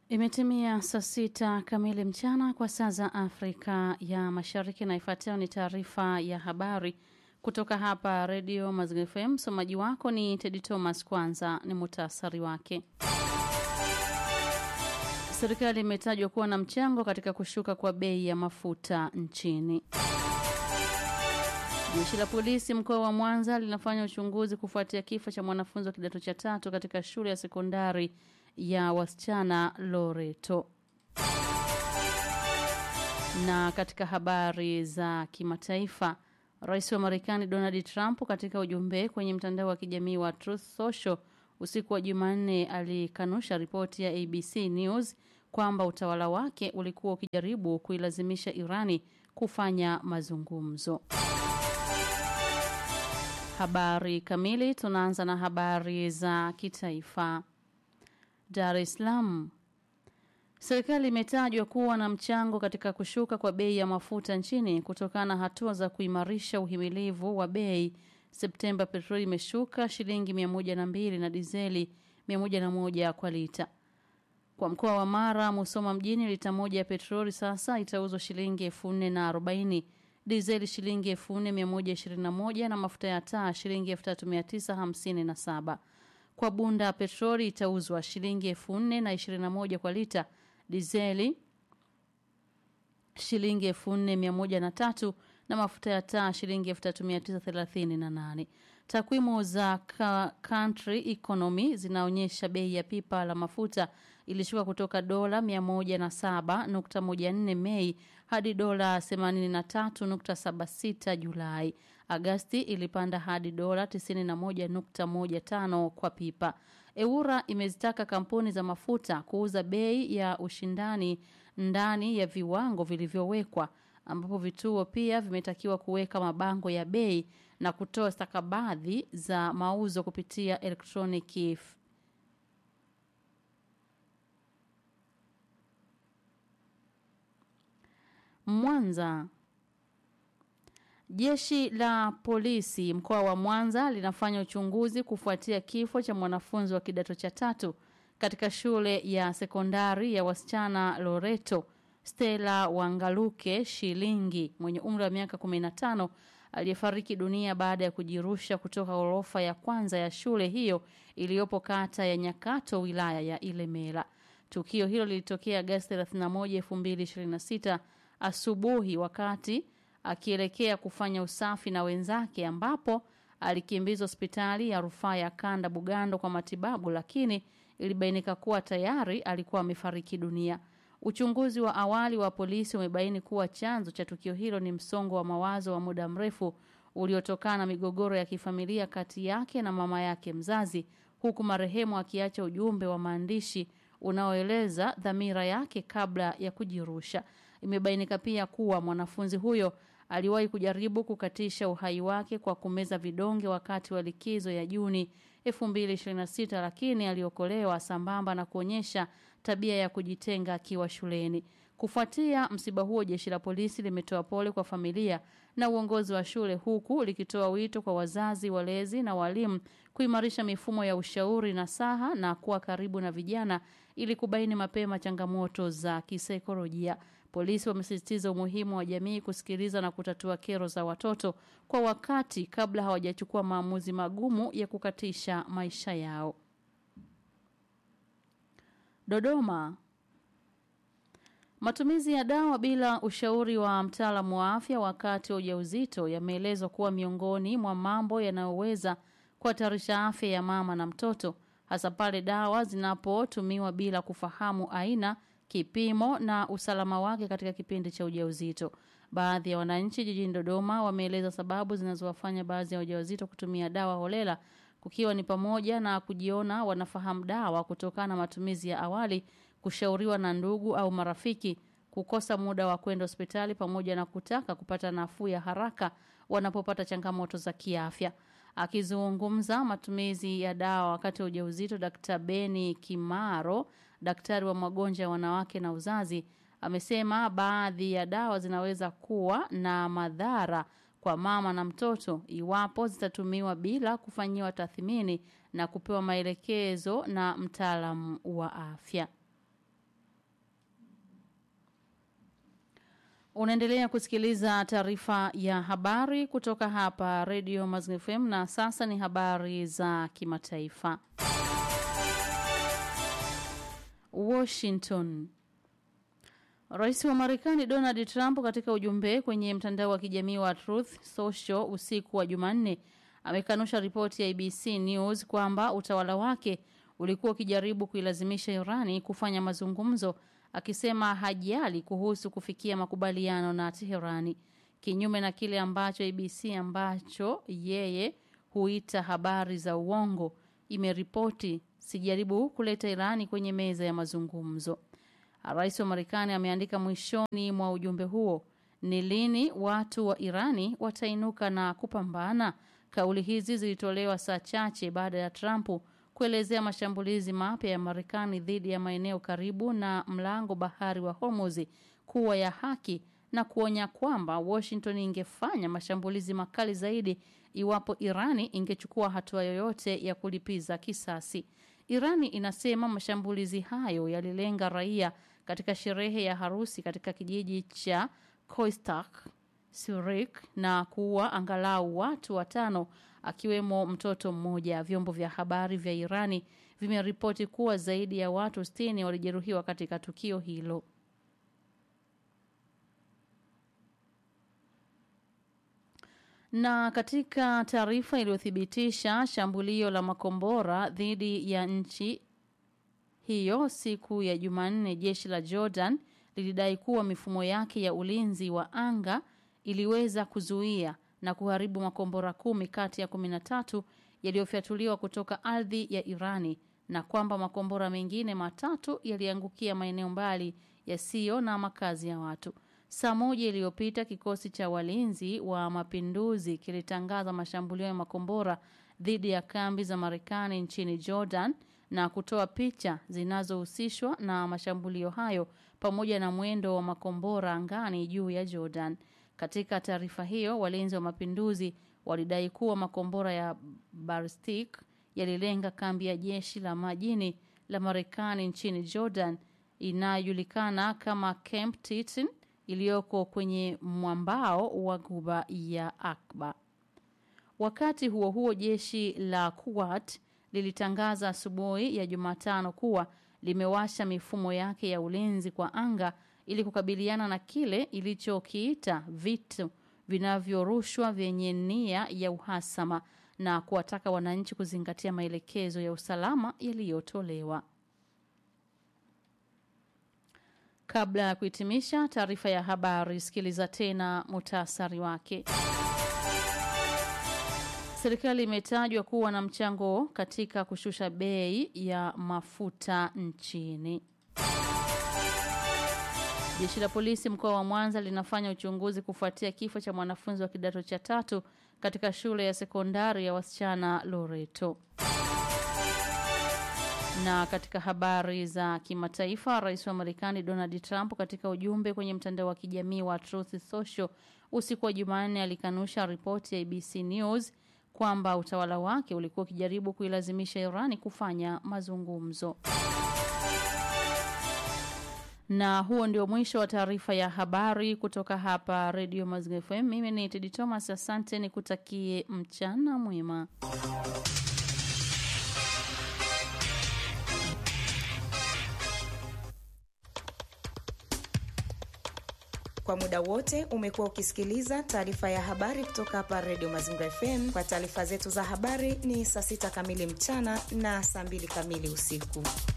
Imetimia saa sita kamili mchana kwa saa za Afrika ya Mashariki, na ifuatayo ni taarifa ya habari kutoka hapa Redio Mazingira FM. Msomaji wako ni Tedi Thomas. Kwanza ni muhtasari wake. Serikali imetajwa kuwa na mchango katika kushuka kwa bei ya mafuta nchini. Jeshi la polisi mkoa wa Mwanza linafanya uchunguzi kufuatia kifo cha mwanafunzi wa kidato cha tatu katika shule ya sekondari ya wasichana Loreto. Na katika habari za kimataifa, Rais wa Marekani Donald Trump katika ujumbe kwenye mtandao wa kijamii wa Truth Social usiku wa Jumanne alikanusha ripoti ya ABC News kwamba utawala wake ulikuwa ukijaribu kuilazimisha Irani kufanya mazungumzo. Habari kamili, tunaanza na habari za kitaifa. Dar es Salaam. Serikali imetajwa kuwa na mchango katika kushuka kwa bei ya mafuta nchini kutokana na hatua za kuimarisha uhimilivu wa bei. Septemba petroli imeshuka shilingi 102 na dizeli 101 kwa lita. Kwa mkoa wa Mara, Musoma mjini lita moja ya petroli sasa itauzwa shilingi 4040, dizeli shilingi 4121 na mafuta ya taa shilingi 3957. Kwa bunda petroli itauzwa shilingi elfu nne na ishirini na moja kwa lita, dizeli shilingi elfu nne mia moja na tatu na mafuta ya taa shilingi elfu tatu mia tisa thelathini na nane. Takwimu za ka country economy zinaonyesha bei ya pipa la mafuta ilishuka kutoka dola 107.14 Mei hadi dola 83.76 Julai. Agasti ilipanda hadi dola 91.15 kwa pipa. Eura imezitaka kampuni za mafuta kuuza bei ya ushindani ndani ya viwango vilivyowekwa ambapo vituo pia vimetakiwa kuweka mabango ya bei na kutoa stakabadhi za mauzo kupitia elektroniki. Mwanza. Jeshi la polisi mkoa wa Mwanza linafanya uchunguzi kufuatia kifo cha mwanafunzi wa kidato cha tatu katika shule ya sekondari ya wasichana Loreto Stella Wangaluke Shilingi mwenye umri wa miaka 15 aliyefariki dunia baada ya kujirusha kutoka ghorofa ya kwanza ya shule hiyo iliyopo kata ya Nyakato wilaya ya Ilemela. Tukio hilo lilitokea Agosti 31, 2026 asubuhi wakati akielekea kufanya usafi na wenzake ambapo alikimbizwa hospitali ya rufaa ya Kanda Bugando kwa matibabu lakini ilibainika kuwa tayari alikuwa amefariki dunia. Uchunguzi wa awali wa polisi umebaini kuwa chanzo cha tukio hilo ni msongo wa mawazo wa muda mrefu uliotokana na migogoro ya kifamilia kati yake na mama yake mzazi huku marehemu akiacha ujumbe wa maandishi unaoeleza dhamira yake kabla ya kujirusha. Imebainika pia kuwa mwanafunzi huyo aliwahi kujaribu kukatisha uhai wake kwa kumeza vidonge wakati wa likizo ya Juni 2026 lakini aliokolewa sambamba na kuonyesha tabia ya kujitenga akiwa shuleni. Kufuatia msiba huo jeshi la polisi limetoa pole kwa familia na uongozi wa shule huku likitoa wito kwa wazazi, walezi na walimu kuimarisha mifumo ya ushauri na saha na kuwa karibu na vijana ili kubaini mapema changamoto za kisaikolojia. Polisi wamesisitiza umuhimu wa jamii kusikiliza na kutatua kero za watoto kwa wakati kabla hawajachukua maamuzi magumu ya kukatisha maisha yao. Dodoma. Matumizi ya dawa bila ushauri wa mtaalamu wa afya wakati wa ujauzito yameelezwa kuwa miongoni mwa mambo yanayoweza kuhatarisha afya ya mama na mtoto hasa pale dawa zinapotumiwa bila kufahamu aina, kipimo na usalama wake katika kipindi cha ujauzito. Baadhi ya wananchi jijini Dodoma wameeleza sababu zinazowafanya baadhi ya wajawazito kutumia dawa holela kukiwa ni pamoja na kujiona wanafahamu dawa kutokana na matumizi ya awali, kushauriwa na ndugu au marafiki, kukosa muda wa kwenda hospitali pamoja na kutaka kupata nafuu ya haraka wanapopata changamoto za kiafya. Akizungumza matumizi ya dawa wakati wa ujauzito, Dr. Beni Kimaro, daktari wa magonjwa ya wanawake na uzazi, amesema baadhi ya dawa zinaweza kuwa na madhara kwa mama na mtoto iwapo zitatumiwa bila kufanyiwa tathmini na kupewa maelekezo na mtaalamu wa afya. Unaendelea kusikiliza taarifa ya habari kutoka hapa Radio Mazingira FM na sasa ni habari za kimataifa. Washington. Rais wa Marekani Donald Trump katika ujumbe kwenye mtandao wa kijamii wa Truth Social usiku wa Jumanne amekanusha ripoti ya ABC News kwamba utawala wake ulikuwa ukijaribu kuilazimisha Irani kufanya mazungumzo akisema hajali kuhusu kufikia makubaliano na Teherani kinyume na kile ambacho ABC ambacho yeye huita habari za uongo imeripoti sijaribu kuleta Irani kwenye meza ya mazungumzo. Rais wa Marekani ameandika mwishoni mwa ujumbe huo, ni lini watu wa Irani watainuka na kupambana? Kauli hizi zilitolewa saa chache baada ya Trump kuelezea mashambulizi mapya ya Marekani dhidi ya maeneo karibu na mlango bahari wa Hormuz kuwa ya haki na kuonya kwamba Washington ingefanya mashambulizi makali zaidi iwapo Irani ingechukua hatua yoyote ya kulipiza kisasi. Irani inasema mashambulizi hayo yalilenga raia katika sherehe ya harusi katika kijiji cha Koistak Surik na kuua angalau watu watano akiwemo mtoto mmoja. Vyombo vya habari vya Irani vimeripoti kuwa zaidi ya watu 60 walijeruhiwa katika tukio hilo. Na katika taarifa iliyothibitisha shambulio la makombora dhidi ya nchi hiyo siku ya Jumanne, jeshi la Jordan lilidai kuwa mifumo yake ya ulinzi wa anga iliweza kuzuia na kuharibu makombora kumi kati ya kumi na tatu yaliyofyatuliwa kutoka ardhi ya Irani na kwamba makombora mengine matatu yaliangukia maeneo mbali yasiyo na makazi ya watu. Saa moja iliyopita kikosi cha walinzi wa mapinduzi kilitangaza mashambulio ya makombora dhidi ya kambi za Marekani nchini Jordan na kutoa picha zinazohusishwa na mashambulio hayo pamoja na mwendo wa makombora angani juu ya Jordan. Katika taarifa hiyo, walinzi wa mapinduzi walidai kuwa makombora ya ballistic yalilenga kambi ya jeshi la majini la Marekani nchini Jordan inayojulikana kama Camp Titan iliyoko kwenye mwambao wa Ghuba ya Akba. Wakati huo huo, jeshi la Kuwait lilitangaza asubuhi ya Jumatano kuwa limewasha mifumo yake ya ulinzi kwa anga ili kukabiliana na kile ilichokiita vitu vinavyorushwa vyenye nia ya uhasama na kuwataka wananchi kuzingatia maelekezo ya usalama yaliyotolewa. Kabla ya kuhitimisha taarifa ya habari, sikiliza tena muhtasari wake. Serikali imetajwa kuwa na mchango katika kushusha bei ya mafuta nchini. Jeshi la polisi mkoa wa Mwanza linafanya uchunguzi kufuatia kifo cha mwanafunzi wa kidato cha tatu katika shule ya sekondari ya wasichana Loreto. Na katika habari za kimataifa, rais wa Marekani Donald Trump katika ujumbe kwenye mtandao wa kijamii wa Truth Social usiku wa Jumanne alikanusha ripoti ya ABC News kwamba utawala wake ulikuwa ukijaribu kuilazimisha Irani kufanya mazungumzo. Na huo ndio mwisho wa taarifa ya habari kutoka hapa Radio Mazingira FM. Mimi ni Tedi Thomas, asante, nikutakie mchana mwema. Kwa muda wote umekuwa ukisikiliza taarifa ya habari kutoka hapa Radio Mazingira FM. Kwa taarifa zetu za habari ni saa sita kamili mchana na saa mbili kamili usiku.